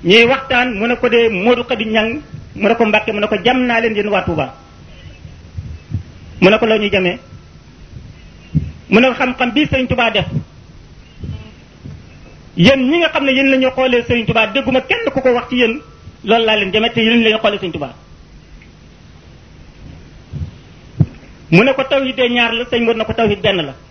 ñuy waxtaan mu ne ko dee Modou Khady Ñang mu ne ko Mbàkke mu ne ko jam naa leen yéen waa Touba mu ne ko loo ñuy jamee mu ne ko xam-xam bii Sëriñ Touba def yéen ñi nga xam ne yéen la ñu xoolee Sëriñ Touba dégguma kenn ku ko wax ci yéen loolu laa leen jamee te yéen la ñu xoolee Sëriñ Touba mu ne ko tawhid de ñaar la sëñ Modou na ko tawhid benn la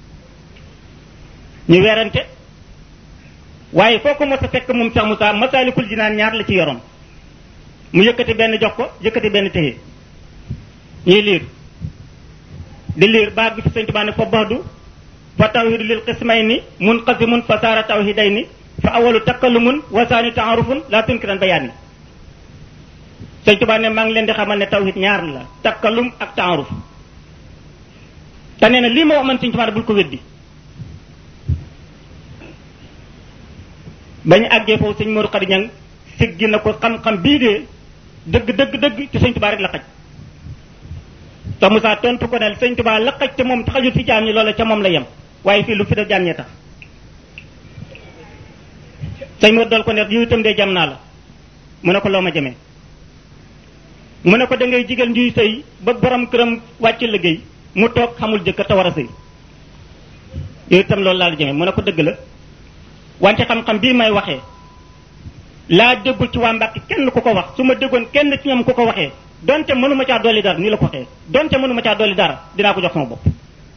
ñu werante waaye foo ko mos a fekk moom Cheikh Moussa Masaalikul Jinaan ñaar la ci yoroon mu yëkkati benn jox ko yëkkati benn téye ñuy liir di liir baag bi fi sëñ Tuubaa ne fa baxdu fa tawhidu lil qismayni munqasimun fa saara tawhidayni fa awalu takkallumun wa saani taarufun la tunkiran bayaani sëñ Tuubaa ne maa ngi leen di xamal ne tawhid ñaar la takkallum ak taaruf te nee na lii ma wax man sëñ Tuubaa ne bul ko weddi bañ àggee foofu sëñ Modou Khady Niang siggi na ko xam-xam bii de dëgg dëgg dëgg ci sëñ Tuubaa rek la xaj te Moussa tontu ko ne sëñ Tuubaa la xaj te moom xajul fi jaam ñi loola ca moom la yem waaye fii lu fi def jaam ñee tax sëñ Modou dal ko ne yow itam de jam naa la mu ne ko loo ma jamee mu ne ko da ngay jigal njuy sëy ba borom këram wàcc liggéey mu toog xamul jëkkër te war a sëy yow itam loolu laa la jamee mu ne ko dëgg la wante xam-xam bii may waxee laa déggul ci waa Mbàkke kenn ku ko wax su ma déggoon kenn ci ñoom ku ko waxee donte mënuma caa dolli dara nii la ko waxee donte mënuma caa dolli dara dinaa ko jox sama bopp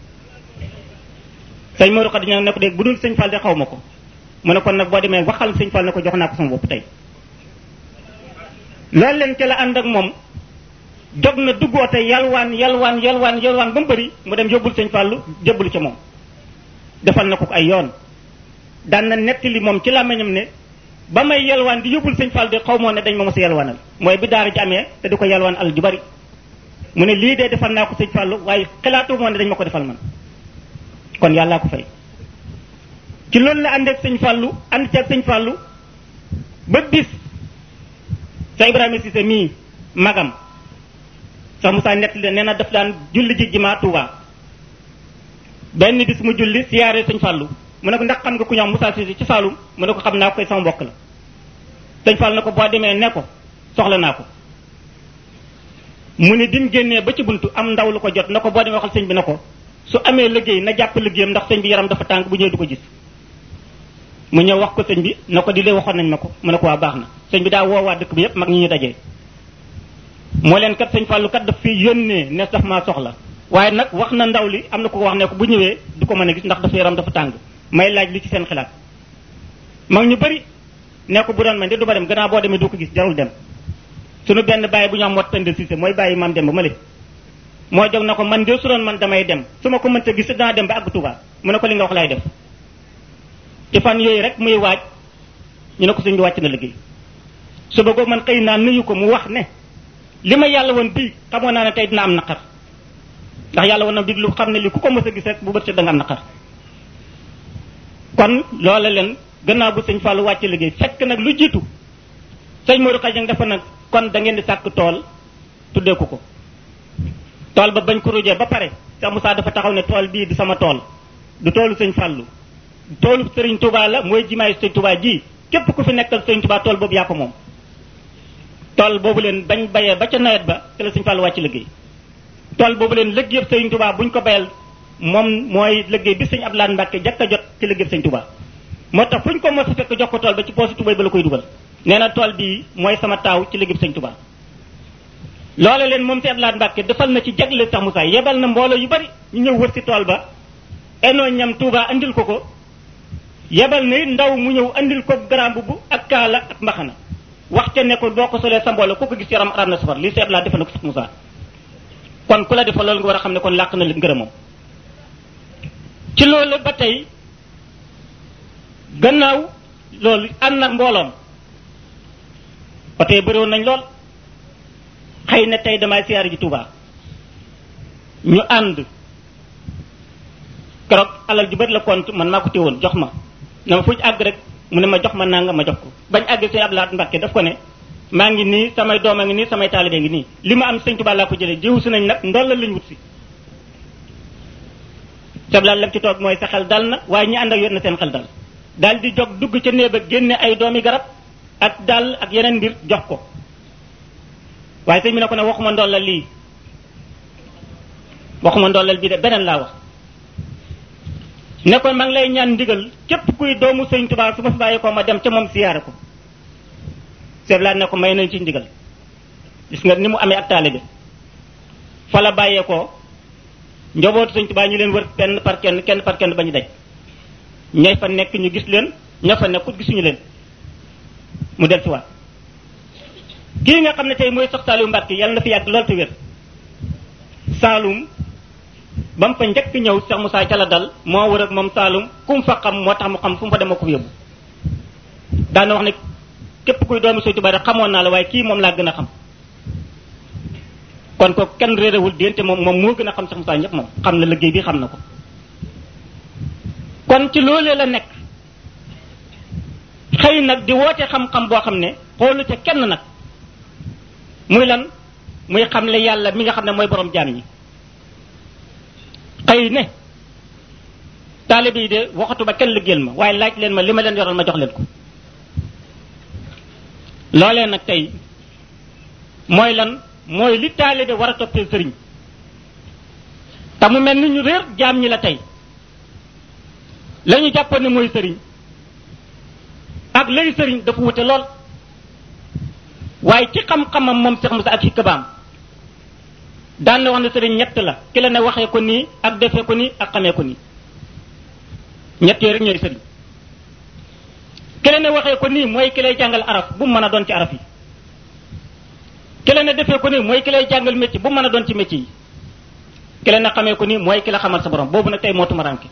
sëñ Modou Khady Niang ne ko dégg bu dul sëñ Fall de xaw ma ko mu ne kon nag boo demee waxal sëñ Fall ne ko jox naa ko sama bopp tey loolu leen ci la ànd ak moom jog na duggoo te yalwaan yalwaan yalwaan yalwaan ba mu bëri mu dem yóbbul sëñ Fallu jébbalu ca moom defal na ko ay yoon daan na nettali moom ci làmmiñam ne ba may yalwaan di yóbbul sëñ Fall de xaw moo ne dañ ma mos a yalwaanal mooy bi daara ji amee te di ko yalwaan al ju bari mu ne lii de defal naa ko sëñ Fallu waaye xalaatu moo ne dañ ma ko defal man kon yàllaa ko fay ci loolu la ànd ak sëñ Fallu ànd ci ak sëñ Fallu ba bis sa Ibrahima Cissé mii magam sax Moussa nettali nee na daf daan julli ji jimaa Tuuba benn bis mu julli siyaare sëñ Fallu mu ne ko ndax xam nga ku ñoom Moussa Cissé ci Saalum mu ne ko xam naa ko koy sama mbokk la sëñ Fall na ko boo demee ne ko soxla naa ko mu ne dim génnee ba ci buntu am ndaw lu ko jot na ko boo demee waxal sëñ bi na ko su amee liggéey na jàpp liggéeyam ndax sëñ bi yaram dafa tàng bu ñëwee du ko gis mu ñëw wax ko sëñ bi na ko di lee waxoon nañ ma ko mu ne ko waa baax na sëñ bi daa woowaa dëkk bi yépp mag ñi ñu dajee moo leen kat sëñ Fallu kat daf fi yónnee ne sax maa soxla waaye nag wax na ndaw li am na ko wax ne ko bu ñëwee du ko mën a gis ndax dafa yaram dafa tàng may laaj li ci seen xalaat mag ñu bari ne ko bu doon man de du ma dem gannaaw boo demee du ko gis jarul dem suñu benn bàyyi bu ñu am mot tënd Cissé mooy bàyyi maam dem ba ma le moo jóg na ko man de su doon man damay dem su ma ko mënta gis danaa dem ba àgg Tuuba mu ne ko li nga wax laay def ci fan yooyu rek muy waaj ñu ne ko suñ bi wàcc na liggéey su bëggoo man xëy naa nuyu ko mu wax ne li ma yàlla woon bii xamoon naa ne tey dina am naqar ndax yàlla woon na bii lu xam ne li ku ko mës a gis rek bu bët set da nga am naqar kon loola leen gannaaw bu sëñ Fallou wàcc liggéey fekk nag lu jiitu sëñ Modou Khady Niang dafa nag kon da ngeen di sàkk tool tuddee ko ko tool ba bañ ko rujee ba pare Cheikh Moussa dafa taxaw ne tool bii di sama tool du toolu sëñ Fallou toolu sëriñ Touba la mooy jimaay sëñ Touba ji képp ku fi nekkal sëñ Touba tool boobu yaa ko moom tool boobu leen bañ bayee ba ca nawet ba te la sëñ Fallou wàcc liggéey tool boobu leen liggéeyub sëriñ Touba buñ ko bayal moom mooy liggéey bi sëñ Abdoulaye Mbacke jàkk a jot ci liggéeyub sëñ Touba moo tax fu ñu ko mos a fekk jox ko tool ba ci poosi Touba ba la koy dugal nee na tool bii mooy sama taaw ci liggéeyub sëñ Touba loole leen moom sëñ Abdoulaye Mbacke defal na ci jagle sax Moussa yebal na mbooloo yu bari ñu ñëw wër si tool ba enoo ñam Touba andil ko ko yebal na ndaw mu ñëw andil ko garam bu ak kaala ak mbaxana wax ca ne ko boo ko solee sa mbooloo ku ko gis yaram aram na safar lii sëñ Abdoulaye defal na ko sax Moussa kon ku la defal loolu nga war a xam ne kon làq na li ngërëmam ci loolu ba tey gannaaw loolu ànd na mbooloom oto yi bëriwoon nañ lool xëy na tey damay siyaare ji Touba ñu ànd keroog alal ju bëri la compte man maa ko téewoon jox ma ne ma fu ñu àgg rek mu ne ma jox ma nanga ma jox ko bañ àgg sëñ Abdoulaye Mbacke daf ko ne maa ngi nii samay doom a ngi nii samay taalibe ngi nii li ma am sëñ Touba laa ko jëlee jiwu si nañ nag ndollal lañ wut si sablaal lam ci toog mooy sa xel dal na waaye ñi ànd ak yor na seen xel dal daal di jog dugg ca néeg ba génne ay doomi garab ak dàll ak yeneen mbir jox ko waaye sëñ bi ne ko ne waxuma ndollal lii waxuma ndollal bii de beneen laa wax ne ko ma ngi lay ñaan ndigal képp kuy doomu sëñ Tuubaa su ma fi bàyyi ko ma dem ca moom siyaare ko seetlaat ne ko may nañ ci ndigal gis nga ni mu amee ak taalibe fa la bàyyee ko njobootu sëñ Tuubaa ñu leen wër kenn par kenn kenn par kenn ba ñu daj ñay fa nekk ñu gis leen ña fa nekkut gisuñu leen mu del si waat kii nga xam ne tey mooy sox Saliou Mbacke yàlla na fi yàgg lool te wér Saalum ba mu fa njëkk ñëw Cheikh Moussa ca la dal moo wër ak moom Saalum ku mu fa xam moo tax mu xam fu mu fa dem ko yóbbu daana wax ne képp kuy doomi Sëñ Tuubaa rek xamoon naa la waaye kii moom laa gën a xam kon ko kenn réerewul diggante moom moom moo gën a xam Cheikh Moussa ñëpp moom xam na liggéey bi xam na ko kon ci loolee la nekk xëy nag di woote xam-xam boo xam ne xoolu ca kenn nag muy lan muy xamle yàlla mi nga xam ne mooy borom jaam ñi xëy ne taalibe yi de waxatu ba kenn liggéeyal ma waaye laaj leen ma li ma leen yoral ma jox leen ko loolee nag tey mooy lan mooy li taalibe war a toppee sëriñ te mu mel ni ñu réer jaam ñi la tey la ñu jàppoon ne mooy sëriñ ak lay sëriñ dafa wute lool waaye ci xam-xamam moom Cheikh Moussa ak xikkabaam daan na wax ne sëriñ ñett la ki la ne waxee ko nii ak defee ko nii ak xamee ko nii ñett yooyu rek ñooy sëriñ ki la ne waxee ko nii mooy ki lay jàngal araf bu mu mën a doon ci araf yi ki la ne defee ko nii mooy ki lay jàngal métier bu mu mën a doon ci métier yi ki la ne xamee ko nii mooy ki la xamal sa borom boobu nag tey moo tumaranke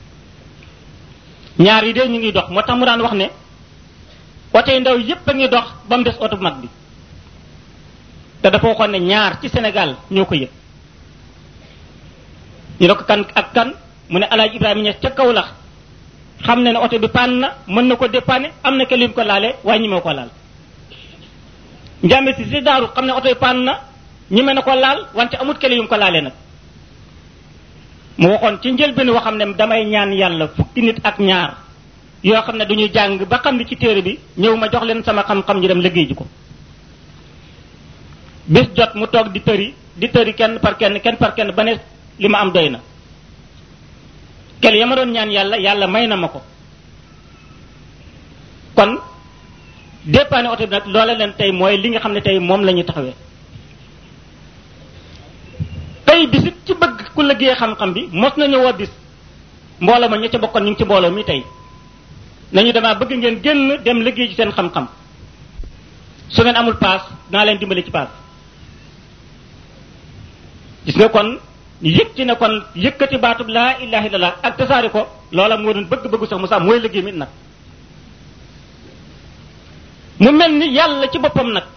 ñaar yi de ñu ngi dox moo tax mu daan wax ne oto yu ndaw yépp a ngi dox ba mu des oto bu mag bi te dafa waxoon ne ñaar ci Sénégal ñoo ko yëg ñu ne ko kan ak kan mu ne alaaj Ibrahima Niass ca kaw la xam ne ne oto bi paan na mën na ko dépanner am na ke lim ko laale waaye ñi moo ko laal njàmbe si si daaru xam ne oto bi paan na ñi mën na ko laal wante amut kele yum ko laalee nag mu waxoon ci njëlbéen waxam ne damay ñaan yàlla fukki nit ak ñaar yoo xam ne duñu jàng ba xam li ci téere bi ñëw ma jox leen sama xam-xam ñu dem liggéey ji ko bis jot mu toog di tëri di tëri kenn par kenn kenn par kenn ba ne li ma am doy na kel ya ma doon ñaan yàlla yàlla may na ma ko kon dépanne oto bi nag loola leen tey mooy li nga xam ne tey moom la ñuy taxawee tey bisit ci bëgg ku liggéey xam-xam bi mos nañu woo bis mbooloo ma ña ca bokkoon ñu ngi ci mbooloo mi tey nañu damaa bëgg ngeen génn dem liggéey ci seen xam-xam su ngeen amul paas naa leen dimbali ci paas gis nga kon yëg ci ne kon yëkkati baatub laa ilaha illallah ak tasaari ko loola moo doon bëgg-bëggu sax Moussa mooy liggéey mi nag mu mel ni yàlla ci boppam nag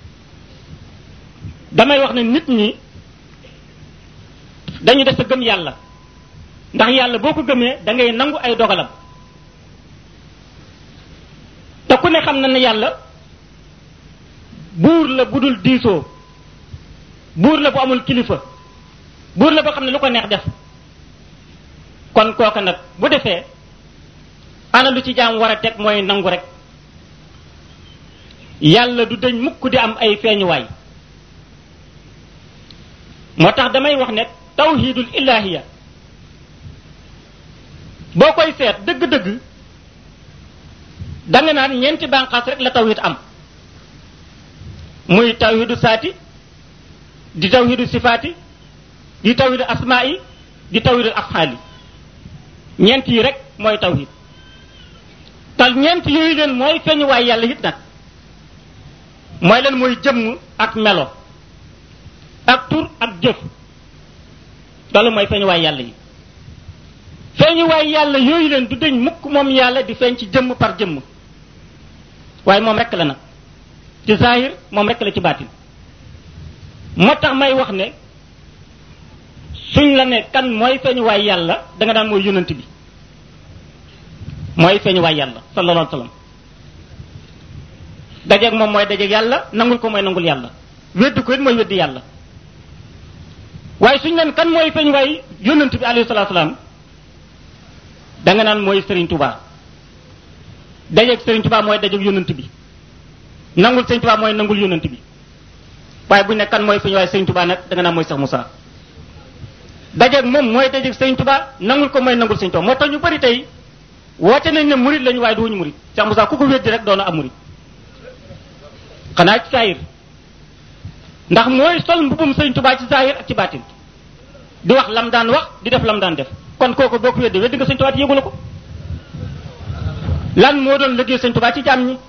damay wax ne nit ñi dañu des a gëm yàlla ndax yàlla boo ko gëmee da ngay nangu ay dogalam te ku ne xam na ne yàlla buur la bu dul diisoo buur la bu amul kilifa buur la boo xam ne lu ko neex def kon kooka nag bu defee ana lu ci jaam war a teg mooy nangu rek yàlla du dañ mukk di am ay feeñuwaay moo tax damay wax ne tawhidul ilahiya boo koy seet dëgg-dëgg danga naan ñeenti bànqaas rek la tawhid am muy tawhidu saati di tawhidu sifaati di tawhidu asmaa'i di tawhidu afxaali ñeent yi rek mooy tawhid tal ñeent yooyu leen mooy feeñuwaay yàlla it nag mooy leen mooy jëmm ak melo ak tur ak jëf loolu mooy feeñuwaay yàlla yi feeñuwaay yàlla yooyu leen du deñ mukk moom yàlla di feeñ ci jëmm par jëmm waaye moom rek la nag ci zahir moom rek la ci baatin moo tax may wax ne suñ la ne kan mooy feeñuwaay yàlla da nga daan mooy yonent bi mooy feeñuwaay yàlla sallallahu alayhi wa sallam dajeeg moom mooy dajeeg yàlla nangul ko mooy nangul yàlla weddi ko it mooy weddi yàlla waaye suñ leen kan mooy feeñuwaay yonent bi alayhi salaatu salaam da nga naan mooy Serigne Touba dajeeg Serigne Touba mooy dajeeg yonent bi nangul sëñ Tuubaa mooy nangul yonent bi waaye bu ne kan mooy suñu waaye sëñ Tuubaa nag da nga naa mooy Cheikh Moussa dajeeg moom mooy dajeeg sëñ Tuubaa nangul ko mooy nangul sëñ Tuubaa moo tax ñu bari tey woote nañ ne murid lañu waaye du wuñu murid Cheikh Moussa ku ko weddi rek doona am murid xanaa ci saayir ndax mooy sol mbubum sëñ Tuubaa ci saayir ak ci baatin di wax lam daan wax di def lam daan def kon kooku boo ko weddi weddi nga sëñ Tuubaa te yëgu la ko lan moo doon liggéey sëñ Tuubaa ci jaam ñi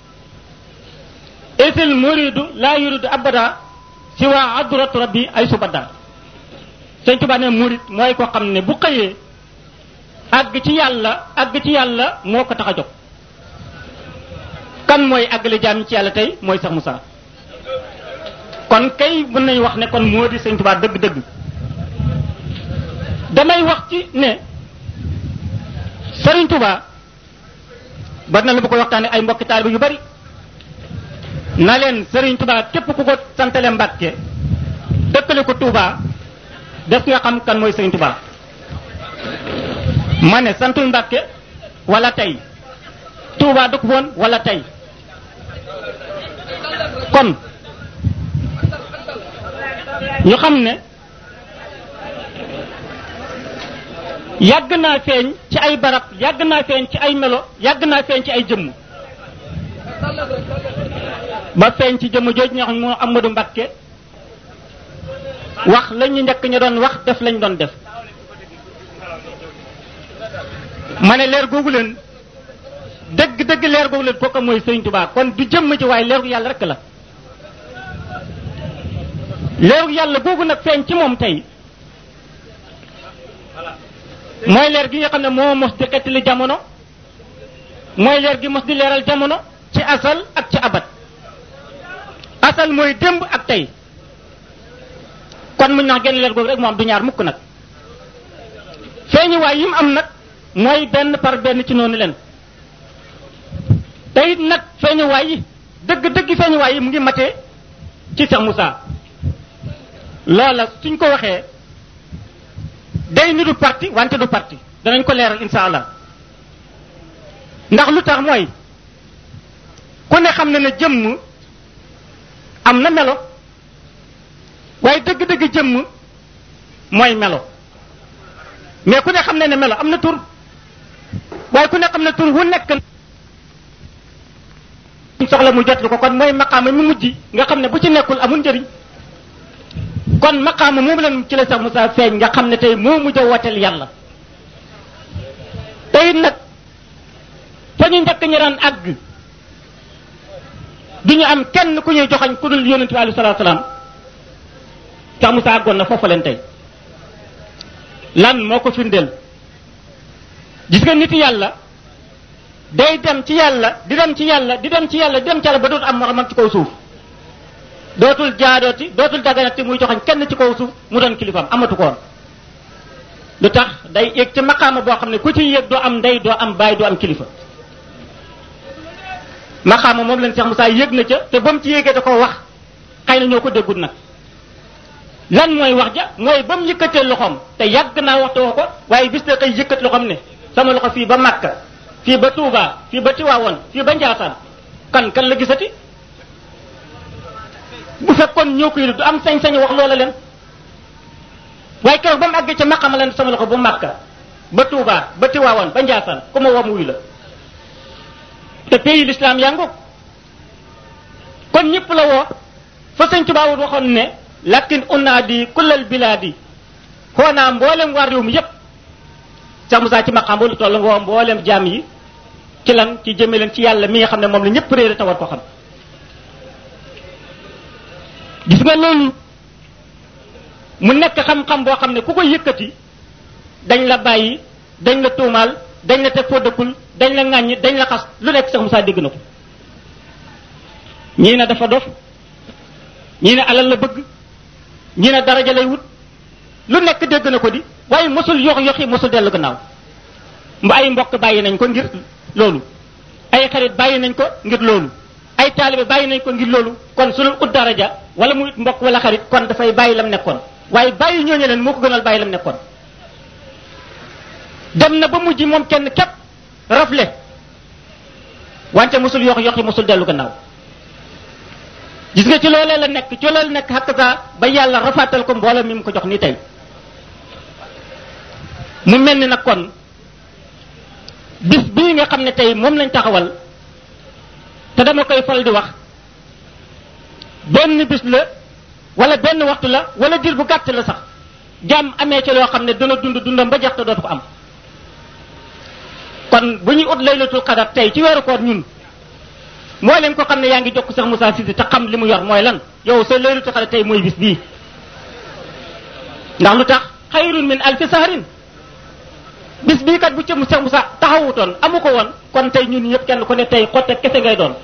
isil muridu laa yuridu abada si waa adratu rabbi ay subada sëñ Tuubaa ne murid mooy ko xam ne bu xëyee àgg ci yàlla àgg ci yàlla moo ko tax a jóg kan mooy àggale jaam ñi ci yàlla tey mooy Cheikh Moussa kon kay mën nañu wax ne kon moo di sëñ Tuubaa dëgg-dëgg damay wax ci ne Sëriñ Tuubaa bari na lu bu ko waxtaane ay mbokki taalibe yu bari na leen Sëriñ Tuubaa képp ku ko santale Mbàkke dëkkale ko Tuubaa def nga xam kan mooy Sëriñ Tuubaa ma ne santul Mbàkke wala tey Tuubaa dëkk woon wala tey kon ñu xam ne yàgg naa feeñ ci ay barab yàgg naa feeñ ci ay melo yàgg naa feeñ ci ay jëmm ba feeñ ci jëmm jooju ñoo xam moo Amadou Mbakke wax la ñu njëkk ñu doon wax def lañ doon def ma ne leer googu leen dëgg dëgg leer googu leen kooku mooy Sëriñ Tuubaa kon du jëmm ci waaye leeru yàlla rek la leeru yàlla googu nag feeñ ci moom tey mooy leer gi nga xam ne moo mos di xettali jamono mooy leer gi mos di leeral jamono ci asal ak ci abat asal mooy démb ak tey kon muñ nax genn leer googu rek moo am du ñaar mukk nag feeñu waay yi mu am nag mooy benn par benn ci noonu leen te it nag feeñu waay yi dëgg dëgg feeñu waay yi mu ngi matee ci Cheikh Moussa loola suñ ko waxee day ni du parti wante du parti danañ ko leeral insha allah ndax lu tax mooy ku ne xam na ne jëmm am na melo waaye dëgg-dëgg jëmm mooy melo mais ku ne xam na ne melo am na tur waaye ku ne xam ne tur wu nekk soxla mu jot ko kon mooy maqaama mi mujj nga xam ne bu ci nekkul amul njëriñ kon maqaama moom leen ci la sax Moussa feeñ nga xam ne tey moo mujj a woteel yàlla tey nag fa ñu njëkk ñu daan àgg du ñu am kenn ku ñuy joxañ ku dul yonent bi alayhi salaatu salaam sax Moussa àggoon na foofa leen tey lan moo ko firndeel gis nga nit yàlla day dem ci yàlla di dem ci yàlla di dem ci yàlla di dem ci yàlla ba dootu am moromam ci kaw suuf dootul jaadooti dootul daganati muy joxañ kenn ci kaw suuf mu doon kilifaam amatu koon lu tax day yéeg ci maqaama boo xam ne ku ci yéeg doo am ndey doo am baay doo am kilifa maqaama moom leen Cheikh Moussa yéeg na ca te ba mu ci yéegee da ko wax xëy na ñoo ko déggul nag lan mooy wax ja mooy ba mu yëkkatee loxoom te yàgg naa waxtu woo ko waaye bis na koy yëkkat loxoom ne sama loxo fii ba Makka fii ba Touba fii ba Tiwaawoon fii ba Njaasaan kan kan la gisati bu fekkoon ñoo koy du am sañ-sañ wax loola leen waaye keroog ba mu àggee ca maqama leen sama loxo ba Makka ba Touba ba Tiwaawoon ba Njaasaan ku ma woo wuy la te pays l'islam yaa ngoog kon ñëpp la woo fa sëñ Tuubaa woon waxoon ne lakin unaadi kullal bilaadi xoo naa mboolem waa réew mi yépp sax Musaa ci maqaam lu toll nga woo mboolem jaam yi ci lan ci jëme leen ci yàlla mi nga xam ne moom la ñëpp réere te war ko xam gis nga loolu mu nekk xam-xam boo xam ne ku ko yëkkati dañ la bàyyi dañ la tuumaal dañ la teg foo dëkkul dañ la ŋàññi dañ la xas lu nekk sax Musaa dégg na ko ñii ne dafa dof ñii ne alal la bëgg ñii ne daraja lay wut lu nekk dégg na ko di waaye mosul yox yoxi mosul dellu gannaaw mba ay mbokk bàyyi nañ ko ngir loolu ay xarit bàyyi nañ ko ngir loolu ay taalibe bàyyi nañ ko ngir loolu kon su dul ut daraja wala muy mbokk wala xarit kon dafay bàyyi lam nekkoon waaye bàyyi ñooñu leen moo ko gënal bàyyi lam nekkoon dem na ba mujj moom kenn képp rafle wante mosul yox yoxi mosul dellu gannaaw gis nga ci loolee la nekk ci loolee la nekk xakkasa ba yàlla rafaatal ko mbooloo mi mu ko jox ni tey mu mel ni nag kon bis bii nga xam ne tey moom lañ taxawal te dama koy fal di wax benn bis la wala benn waxtu la wala diir bu gàtt la sax jàmm amee ci loo xam ne dana dund dundam ba jeex te dootu ko am kon bu ñuy ut laylatul qadar tey ci weeru koor ñun moo leen ko xam ne yaa ngi jokk sax Moussa Cissé te xam li mu yor mooy lan yow sa laylatul qadar tey mooy bis bii ndax lu tax xayrun min alfi sahrin bis bii kat bu ca Cheikh Moussa taxawutoon amu ko woon kon tey ñun ñëpp kenn ku ne tey xotte kese ngay doon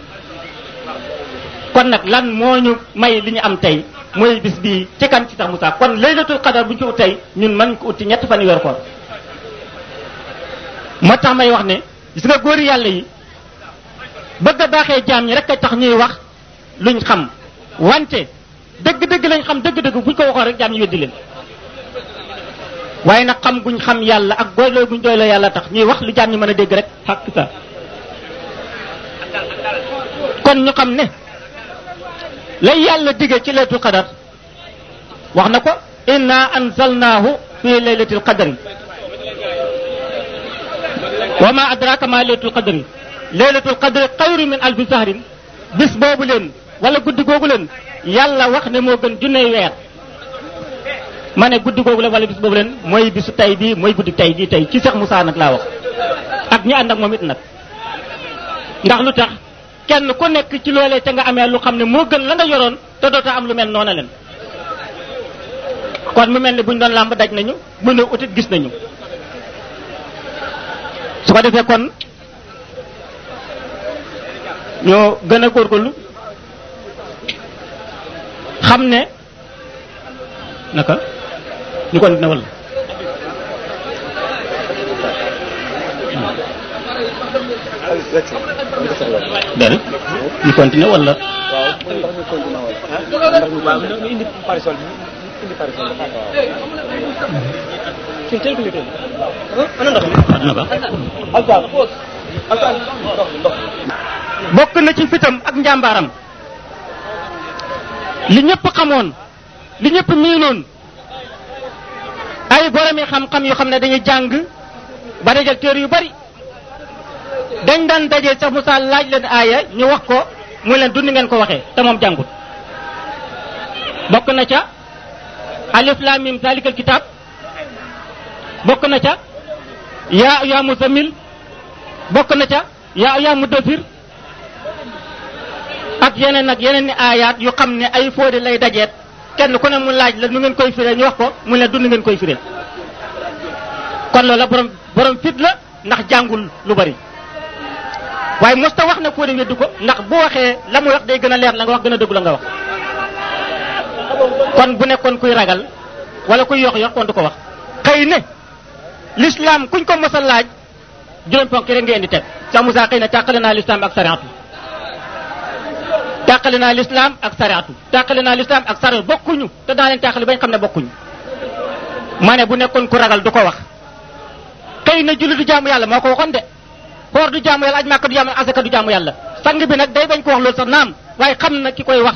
kon nag lan moo ñu may li ñu am tey mooy bis bii ci kan ci Cheikh Moussa kon laylatul qadar bu ñu ko ut tey ñun mën ko ut ci ñett fan yor ko moo tax may wax ne gis nga góori yàlla yi bëgg a baaxee jaam ñi rek a tax ñuy wax luñ xam wante dëgg-dëgg lañ xam dëgg-dëgg buñ ko waxoon rek jaam ñi weddi leen waaye nag xam guñ xam yàlla ak doyloo guñ doyloo yàlla tax ñuy wax lu jaam ñi mën a dégg rek xàq sa kon ñu xam ne lay yàlla dige ci laylatul qadar wax na ko inna anzalnaahu fi laylatil qadri wa ma adraka ma laylatul qadri laylatul qadri xayru min alfi sahrin bis boobu leen wala guddi googu leen yàlla wax ne moo gën junney weer ma ne guddi googu leen wala bis boobu leen mooy bisu tay bii mooy guddi tay bii tey ci Cheikh Moussa nag laa wax ak ñi ànd ak moom it nag ndax lu tax kenn ku nekk ci loolee te nga amee lu xam ne moo gën la nga yoroon te doota am lu mel noona leen kon mu mel ne buñ doon làmb daj nañu mën a utit gis nañu su ko defee kon ñoo gën a góorgóorlu xam ne naka ñu kon dina walla déedéet ñu continuer wala. waaw ndax ñu continuer wala. ndax ñu waaw nga indi parasol bi indi parasol bi xaaral waaw. fii teel ko ñu toll. ana ndox mi. waaw dina baax. alpha alpha ndox mi ndox bokk na ci fitam ak njàmbaaram li ñëpp xamoon li ñëpp miinoon ay boromi xam-xam yoo xam ne dañuy jàng ba dajal téere yu bari dañ daan dajee sax Moussa laaj leen aaya ñu wax ko mu leen dund ngeen ko waxee te moom jàngut bokk na ca alif lam mim zalikal kitab bokk na ca yaa yaa muzammil bokk na ca yaa yaa mudathir ak yeneen ak yeneen ni aayaat yu xam ne ay fóode lay dajeet kenn ku ne mu laaj la nu ngeen koy firee ñu wax ko mu ne dund ngeen koy firee kon loola borom borom fit la ndax jàngul lu bari waaye mosta wax ne fóode weddu ko ndax bu waxee la mu wax day gën a leer la nga wax gën a dëggu la nga wax kon bu nekkoon kuy ragal wala kuy yox yox kon du ko wax xëy ne l'islam kuñ ko mos a laaj juróom ponk rek ngeen di teg sa Moussa xëy na tàqale naa l'islam ak sariatu tàqale naa l'islam ak sariatu tàqale naa l'islam ak sariatu bokkuñu te daa leen tàqale bañ xam ne bokkuñu ma ne bu nekkoon ku ragal du ko wax xëy na julli du jaamu yàlla moo ko waxoon de xoor du jaamu yàlla aj màkka du jaamu asaka du jaamu yàlla sang bi nag day bañ ko wax loolu sax naam waaye xam na ki koy wax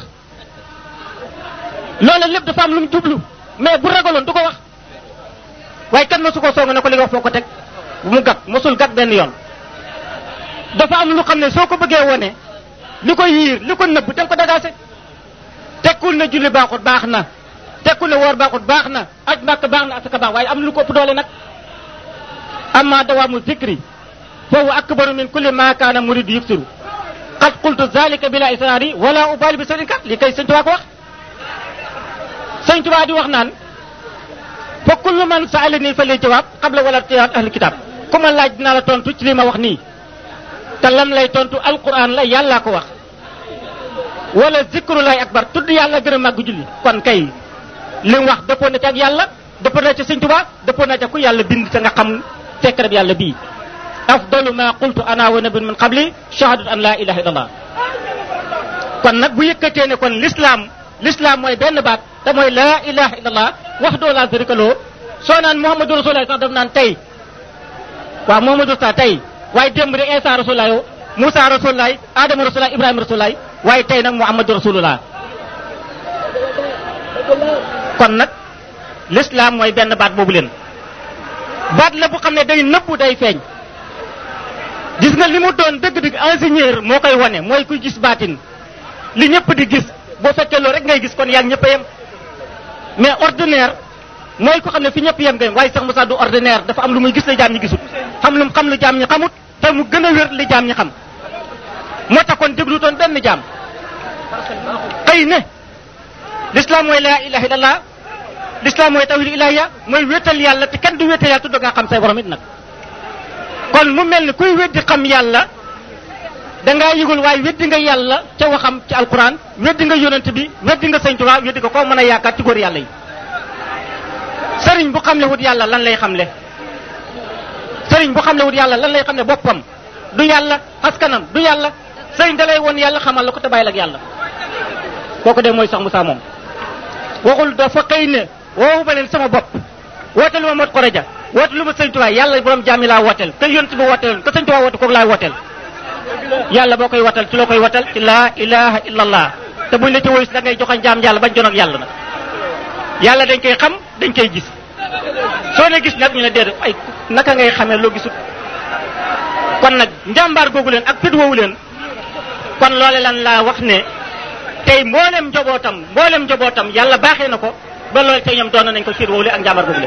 loola lépp dafa am lu mu jublu mais bu ragaloon du ko wax waaye kan mosu ko song ne ko li nga wax foo ko teg mu gat mosul gat benn yoon dafa am lu xam ne soo ko bëggee wone li ko yiir li ko nëbb da nga ko dagaase tekkul ne julli baaxut baax na tekkul ne woor baaxut baax na aj màkk baax na asaka baax waaye am na lu ko ëpp doole nag amma dawaamu zikri foofu akbaru min kulli ma kaana muridu yuksiru qad qultu zalika bila israari wala ubali bi sëriñ kat li kay sëñ Tuubaa ko wax sëñ Tuubaa di wax naan fa kullu man saalani fa li jawaab qabla wala tiyaat ahli kitab ku ma laaj dinaa la tontu ci li ma wax nii te lam lay tontu alquran la yàllaa ko wax wala zikru lay akbar tudd yàlla gën a màgg julli kon kay li mu wax dëppoo na ci ak yàlla dëppoo na ci sëñ Tuubaa dëppoo na ci ku yàlla bind te nga xam secret bi yàlla bii afdalu ma qultu ana wa nabiyun min qabli shahadatu an la ilaha illallah kon nag bu yëkkatee ne kon l'islam l'islam mooy benn baat te mooy la ilaha illallah wax doo laa sharika lahu soo naan muhammadu rasulullah sax daf naan tey waaw muhammadu sa tey waaye démb de Isa rasulullah yow Moussa rasulullah Adama rasulullah Ibrahima rasulullah waaye tey nag muhammadu rasulullah kon nag l'islam mooy benn baat boobu leen baat la bu xam ne day nëbbu day feeñ gis nga li mu doon dëgg-dëgg ingénieur moo koy wane mooy kuy gis baatin li ñëpp di gis boo fekkee loolu rek ngay gis kon yaa ngi ñëpp a yem mais ordinaire mooy ko xam ne fi ñëpp yem nga yem waaye sax Moussa du ordinaire dafa am lu muy gis la jaam ñi gisut xam lu mu xam lu jaam ñi xamut te mu gën a wér li jaam ñi xam moo tax kon déglu toon benn jaam xëy ne l'islam mooy laa ilaha illallah l'islam mooy tawhid ilahiya mooy wéetal yàlla te kenn du wéetal yàlla tudd nga xam say borom it nag kon mu mel ni kuy weddi xam yàlla dangaa yëgul waaye weddi nga yàlla ca waxam ci alquran weddi nga yonent bi weddi nga sëñ Tuubaa weddi nga koo mën a yaakaar ci góor yàlla yi sëriñ bu xam le wut yàlla lan lay xamle sëriñ bu xam le wut yàlla lan lay xam ne boppam du yàlla askanam du yàlla sëriñ da lay woon yàlla xamal la ko te bàyyi la ak yàlla kooku de mooy sax Moussa moom waxul dafa xëy ne woowu ma leen sama bopp woote lu ma mot koreja woote lu ma sëñ Tuubaa yàlla borom jaami laa wooteel te yonent bi wooteel te sëñ Tuubaa woote kooku laay wooteel yàlla boo koy watal ci loo koy watal ci laa ilaha illallah te buñ la ci woyus da ngay joxañ jaam yàlla bañ jon ak yàlla nag yàlla dañ koy xam dañ koy gis soo ne gis nag ñu ne déedéet ay naka ngay xamee loo gisut kon nag njàmbaar googu leen ak fit woowu leen kon loole lan laa wax ne tey mboolem njobootam mboolem njobootam yàlla baaxee na ko ba loolu tey ñoom doon nañ ko fit woowu leen ak njàmbaar googu leen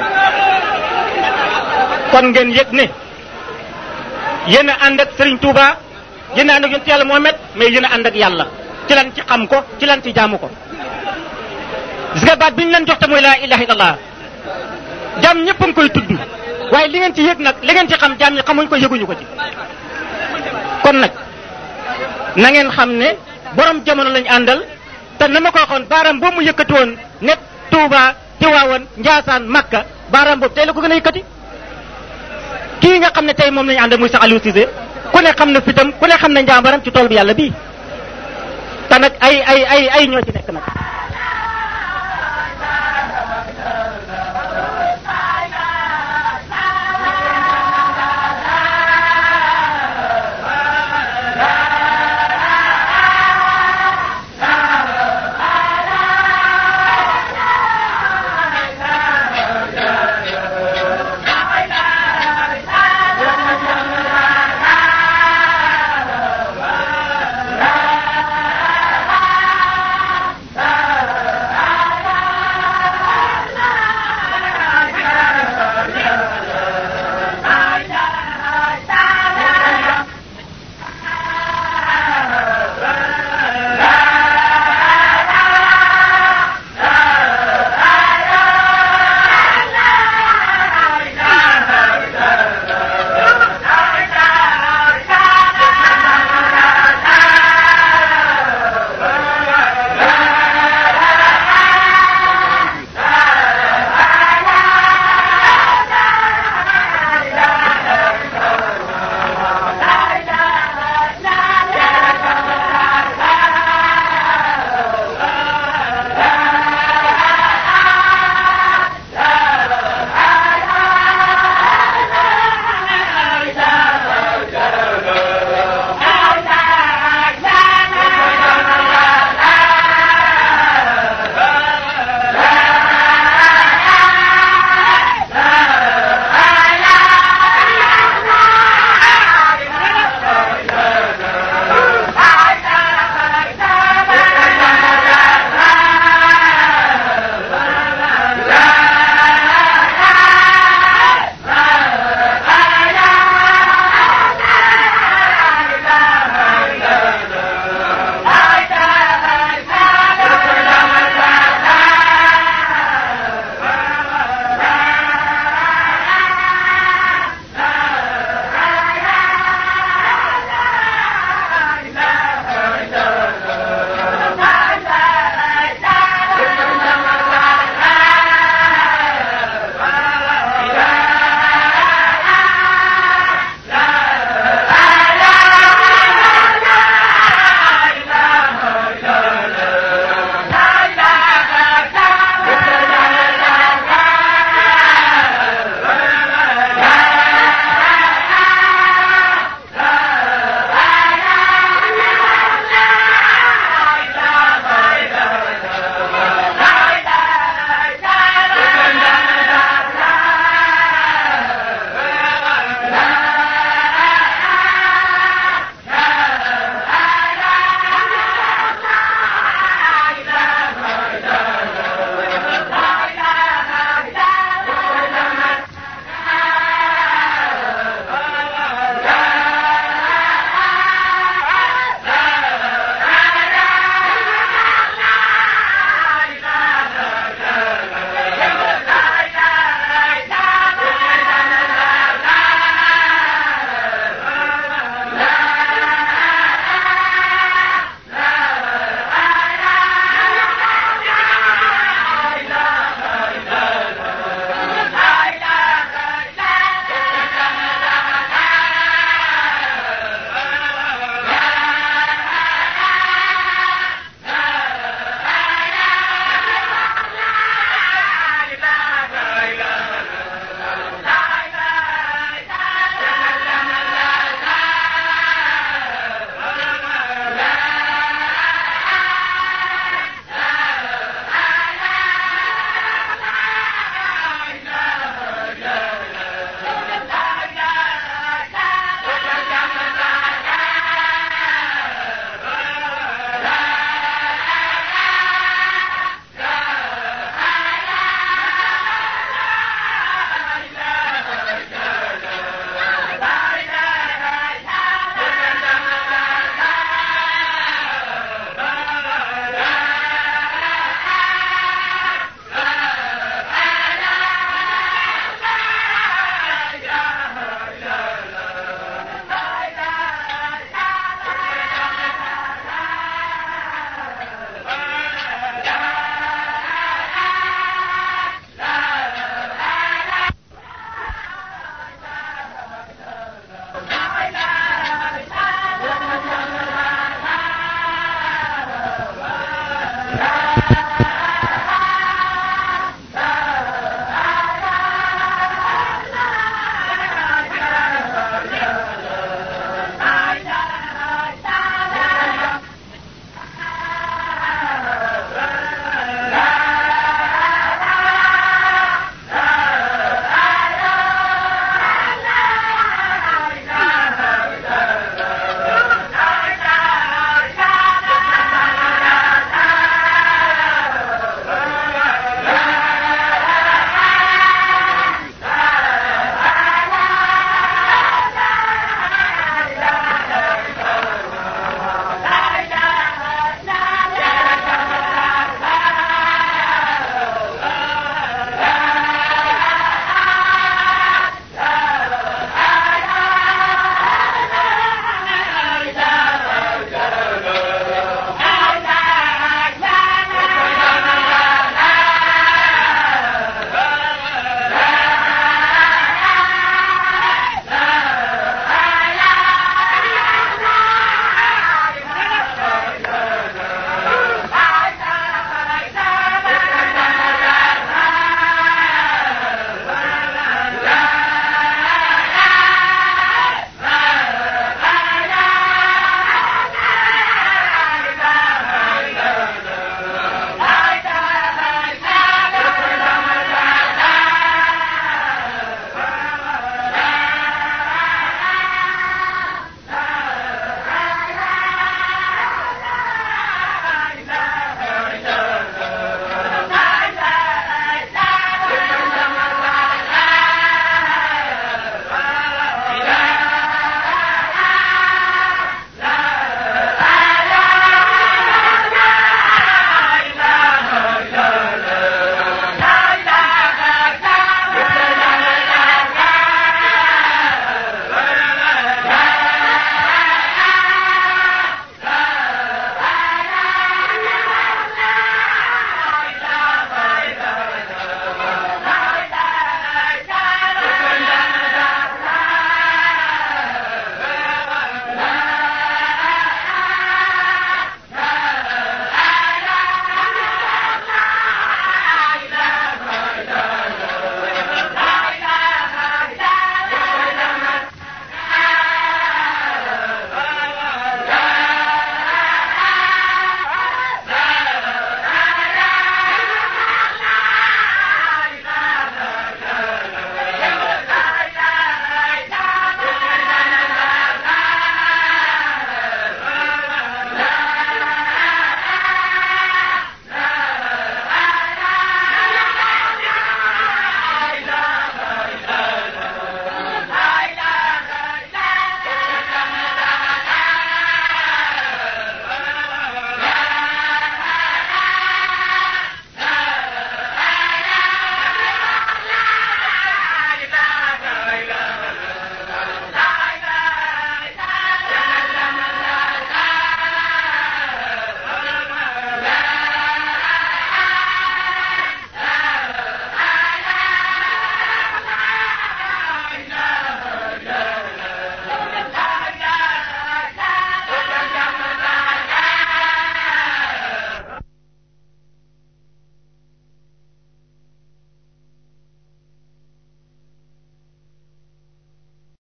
kon ngeen yëg ne yéen a ànd ak Serigne Touba yéen a ànd ak yonent yàlla Mohamed mais yéen a ànd ak yàlla ci lan ci xam ko ci lan ci jaamu ko gis nga baat bi ñu leen jox te mooy laa ilaha illallah jaam ñëpp a ngi koy tudd waaye li ngeen ci yëg nag li ngeen ci xam jaam ñi xamuñ ko yëguñu ko ci kon nag na ngeen xam ne borom jamono lañ àndal te na ma ko waxoon baaraam boobu mu yëkkati woon ne Touba Tiwaawan Njaasaan Makka baaraam boobu tey la ko gën a yëkkati kii nga xam ne tey moom lañu àndal muy sax Aliou Cissé ku ne xam na fitam ku ne xam na njàmbaram ci tool bi yàlla bii te nag ay ay ay ay ñoo ci nekk nag la Thank you.